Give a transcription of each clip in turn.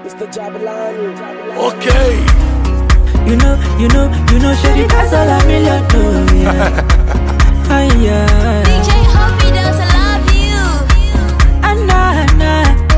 Mr. Jabalani. Okay. You know, you know, you know, Shady that's all a million do. Yeah. Ay, yeah. DJ Hoppy does I love you. Anna, Anna.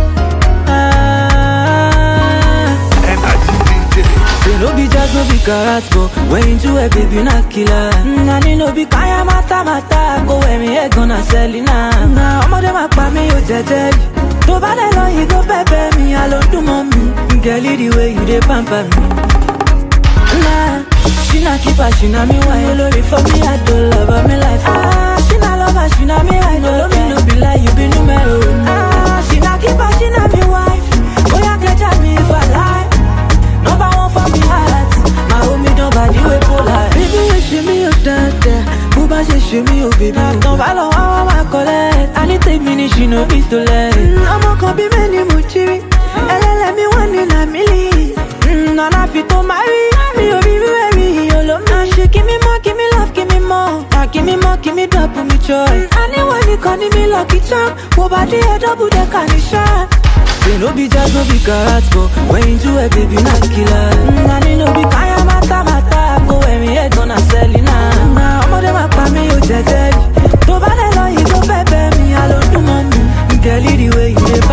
Ah. Energy DJ. Say no be jazz, no be karat, go When you do it, baby, na killer Nani no be kaya mata mata Go where me head gonna sell it now Nah, ọmọdé ma pa mí o jẹjẹrì Tó bá dẹ̀ lọ yìí go pẹ́pẹ́ mi Àlọ́ dùn mọ́ mi Girl, the way you dey pamper me Nah, she na keeper, she na me wine Olórí for me, I do love her, me life Ah, she na lover, she na me right No, me no be lie, you be numero Ah, she na keeper, she na me wife Oya kẹja mi if I lie Number one for me heart My homie don't body way polar Baby, you show me your dada Bó bá ṣe ṣe mí o baby Tán bá lọ wá wá wá collect I need take minutes, she no be to let Ọmọ kan bí mẹ́ni mo jírí Ẹlẹ́lẹ̀ mi wọ́n ní nà mílí Nana fi tó máa rí Mi ò rí rí ẹ̀rí olómi Àṣẹ kí mi mọ́, kí mi love, kí mi mọ́ À kí mi mọ́, kí mi double mi joy Àníwọ̀n nìkan ní mi lucky charm Wo bá dé ẹ double decker ní ṣáà Say no be jazz, no be karat, go When you do it, baby, na killer Nani no be kaya mata mata Go where me head gonna sell it now Nah, ọmọdé ma pa mí o jẹjẹrì Tó bá dẹ̀ lọ yìí go pẹ́pẹ́ mi Àlọ́ dùn mọ́ mi Girl, the way you dey